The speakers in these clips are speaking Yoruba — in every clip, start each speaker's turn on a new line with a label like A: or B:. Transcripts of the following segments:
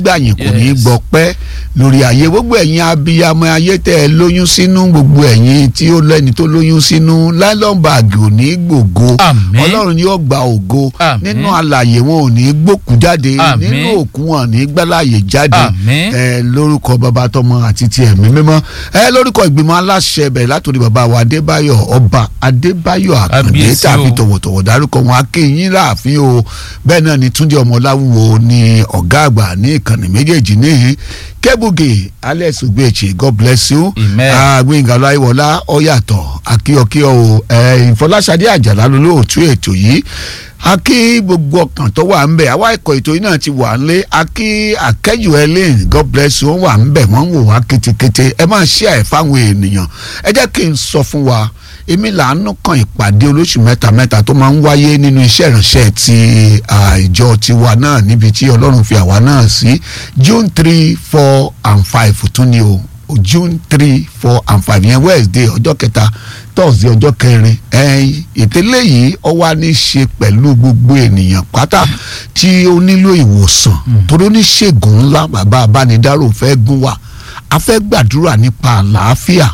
A: gbàyìn kò ní
B: Yes.
A: gbọpẹ́ lórí ayé gbogbo ẹ̀yin abiyamọ ayé tẹ́ ẹ lóyún sínú gbogbo ẹ̀yin tí ó lẹ́ni tó lóyún sínú nylon bag ò ní gbògo
B: Àmín.
A: ọlọ́run yóò gba ògo
B: Àmín.
A: nínú alàyè wọn ò ní gbókù jáde
B: Àmín.
A: nínú òkú wọn ò ní gbálàyè jáde
B: Àmín.
A: ẹ lórúkọ bàbá tọmọ àti ti ẹ̀mí mímọ́ ẹ lórúkọ ìgbìmọ̀ aláṣẹ bẹ̀rẹ̀ látòrí bàbá wa adébáyọ̀ ọba adébáyọ̀ àkàndé
B: Kábíyèsí
A: tàbí
B: o.
A: tọ̀wọ̀tọ̀wọ̀ dárúkọ wọn akéyìn láàfin o bẹ́ẹ̀ náà ni túndé ọmọláwùwò ni ọ̀gá àgbà ní ìkànnì méjèèjì níhìn kébùgè alex ogbeche god bless you
B: Amen.
A: Ah, gbẹ̀ngà láìwọlá ọ̀yàtọ̀ akíọ̀kíọ̀ o ẹ̀ ìfọláṣadé àjàlá lolóòtú ètò yìí akí gbogbo ọkàn tó wà ń bẹ̀ àwa ẹ̀kọ́ ètò yìí náà ti wà ń lé akí akẹ́jù ẹlẹ́yìn god bless you wọ́n wà ń bẹ̀ wọ́n ń wò wá kétékété ẹ máa ṣe àì fáwọn ènìyàn ẹ jẹ́ kí n sọ fún wa èmi làánú kan ìpàdé olóṣù mẹ́ta mẹ́ta tó máa ń wáyé nínú iṣẹ́ ìránṣẹ́ ti ah, ìjọ tiwa náà níbi tí ọlọ́run fi àwa náà sí june three four and five tún ni o june three four and five yẹn wednesday ọjọ́ kẹta thursday ọjọ́ kẹrin ẹ̀yìn ìtẹ́lẹ̀ yìí ó wá ní í ṣe pẹ̀lú gbogbo ènìyàn pátá tí ó nílò ìwòsàn torí oníṣègùn ńlá bàbá abánidárò fẹ́ gún wa a fẹ́ gbàdúrà nípa àlàáfíà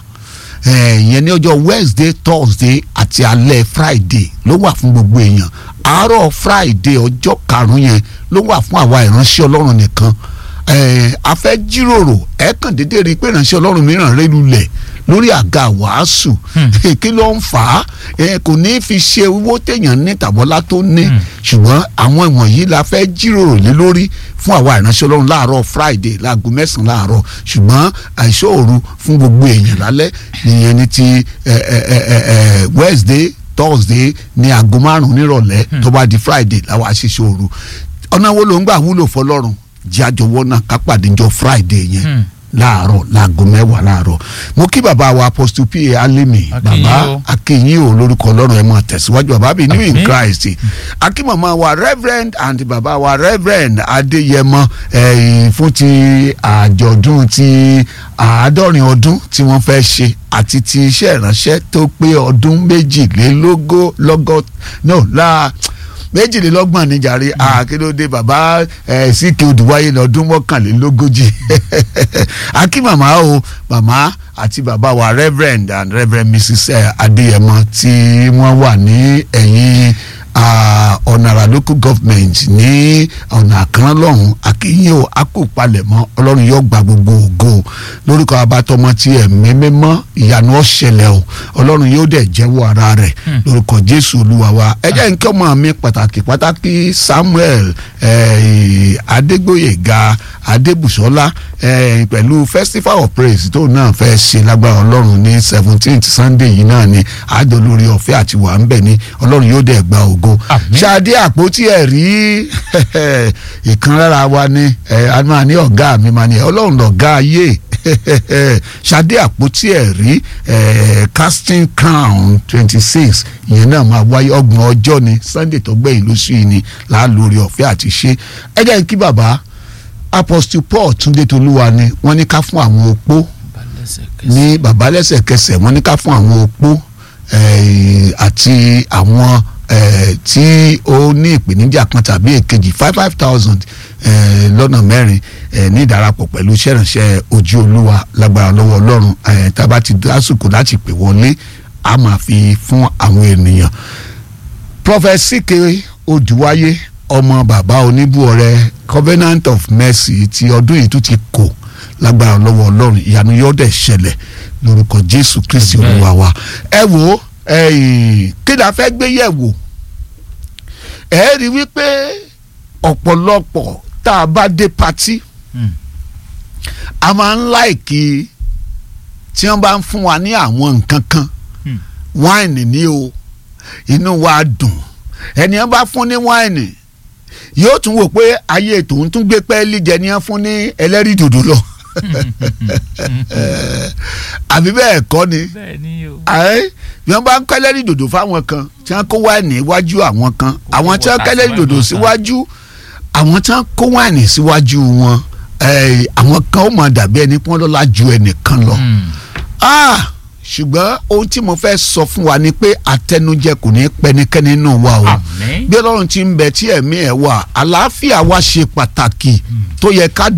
A: ìyẹn ní ọjọ́ wednesday thursday àti alẹ́ friday ló wà fún gbogbo èèyàn àárọ̀ friday ọjọ́ karùn-ún yẹn ló wà fún àwa ìránṣẹ́ ọlọ́run nìkan eh, a fẹ́ jíròrò ẹ kàn déédéé rí i pé ìránṣẹ́ ọlọ́run mìíràn rẹ́ lulẹ̀ lórí àga wàásù kí ló ń fà á Eh, kò ní í fi ṣe owó téèyàn ní tàbọ́lá tó ní ṣùgbọ́n àwọn ìwọ̀nyí la fẹ́ jíròrò lé lórí fún àwa ìránṣẹ́ ọlọ́run láàárọ̀ friday láago mẹ́sàn-án láàárọ̀ ṣùgbọ́n àìṣòro fún gbogbo èèyàn lálẹ́ nìyẹn ní ti eh, eh, eh, eh, eh, wednesday thursday ní aago márùn-ún nírọ̀lẹ́ tó bá di friday làwọn àṣìṣe òru ọ̀nà wo ló ń gbà wúlò fọlọ́run jẹ́ àjọwọ́ náà ká pàdé jọ friday yẹn
B: Hmm.
A: láàárọ̀ láago mẹ́wàá láàárọ̀ mo kí bàbá wa apostle pa alimi
B: Akínyìn
A: bàbá
B: o.
A: akínyìn o lórúkọ ọlọ́run ẹ̀ máa tẹ̀síwájú bàbá bíi new in
B: Àmín.
A: christ akí màmá wa reverend and bàbá wa reverend adéyẹmọ ẹ̀yìn fún ti àjọ̀dún ti àádọ́rin ọdún tí wọ́n fẹ́ ṣe àti ti iṣẹ́ ìránṣẹ́ tó pé ọdún méjìlélógó lọ́gọ́ no la méjìlélọ́gbọ̀n níjàre àkílódé bàbá ẹ̀ síkì odùwáyé lọ́dún mọ́kànlélógójì akí màmá o màmá àti bàbá wa reverend and reverend mrs eh, adéyẹmọ tí wọ́n wà ní ẹ̀yìn ah, ọ̀nàrà local government ní ọ̀nà àkànlá lọ́hùn akínyìn o akópalẹ̀mọ́ ọlọ́run yóò gba gbogbo ògo lórúkọ abatọmọ tí ẹ̀mí mímọ́ ìyanu ọ̀ṣẹlẹ̀ o ọlọ́run yóò dẹ̀ jẹ́wọ́ ara rẹ̀ lórúkọ jésù olúwa wa ẹ jẹ́ nǹkan ọmọ mi pàtàkì pàtàkì samuel eh, adégbòyèga adébùsọ́lá eh, pẹ̀lú festival of praise tó náà fẹ́ ṣe lágbára ọlọ́run ní seventeenth sunday yìí náà ni àjọ lórí ọ̀fẹ́ àti wà ń bẹ̀ ni ọlọ́run yóò dẹ̀ gba ògo
B: Àmín.
A: ṣáadé àpótí ẹ̀ rí ìkan lára wa ni ẹ̀ a máa ní ọ̀gá mi máa ní ọlọ́run lọ̀gá ayé ṣáadé àpótí ẹ̀ rí eh, casting crown twenty six ìyẹn náà máa wáyé ọgbọ̀n ọjọ́ ni sunday tó gbẹ̀yìn lóṣù yìí ni láàlórí ọ̀fẹ́ àti ṣe ẹ jẹ́ kí bàbá apostle paul túndé tolúwa ni wọ́n ní ká fún àwọn opó ní bàbá lẹ́sẹ̀kẹsẹ̀ wọ́n ní ká fún àwọn opó eh, àti àwọn eh, tí ó ní ìpèníjà kan tàbí èkejì five five thousand lọ́nà mẹ́rin eh, ní ìdárapọ̀ pẹ̀lú iṣẹ́ ìránṣẹ́ ojú olúwa lágbára lọ́wọ́ ọlọ́run eh, tá a bá ti dásùkò láti pè wọlé a máa fi fún àwọn ènìyàn prophet sike odùwáyé ọmọ bàbá oníbùọrẹ covenant of mercy ti ọdún yìí tún ti kò lágbára lọ́wọ́ ọlọ́run ìyanu yóò dẹ̀ ṣẹlẹ̀ lórúkọ jésù kristi
B: Amen.
A: olúwa wa ẹ wo ẹ̀yìn kí la fẹ́ gbé yẹ̀ wò ẹ rí i wípé ọ̀pọ̀lọpọ̀ tá a bá dé patí a máa ń láìkí tí wọ́n bá ń fún wa ní àwọn nǹkan kan
B: Hmm.
A: wáìnì ní o inú wa dùn ẹni wọ́n bá fún ní wáìnì yóò tún wò pé ayé tòun tún gbé pẹ́ẹ́lí jẹ ní wọ́n fún ní ẹlẹ́rìí dòdò lọ àbí bẹ́ẹ̀ kọ́ ni
B: bẹ́ẹ̀ ni o.
A: ẹ bí wọ́n bá ń kẹ́lẹ́rì dòdò fáwọn kan tí wọ́n kó wáìnì iwájú àwọn kan àwọn tí wọ́n
B: wọ́ta
A: kẹ́lẹ́rì
B: fún
A: dòdò
B: ẹ̀gbọ́n
A: síwájú àwọn tí wọ́n kó wáìnì síwájú wọn ẹ, àwọn kan ó máa dàbí ẹni pọ́n lọ́la ju ẹnìkan lọ
B: Hmm.
A: Ah, ṣùgbọ́n ohun tí mo fẹ́ sọ fún wa ni pé àtẹnujẹ kò ní pẹ́nikẹ́ni nínú wa o
B: Àmín.
A: bí ọlọ́run ti ń bẹ tí ẹ̀mí ẹ̀ wà àlàáfíà wa ṣe pàtàkì tó yẹ ká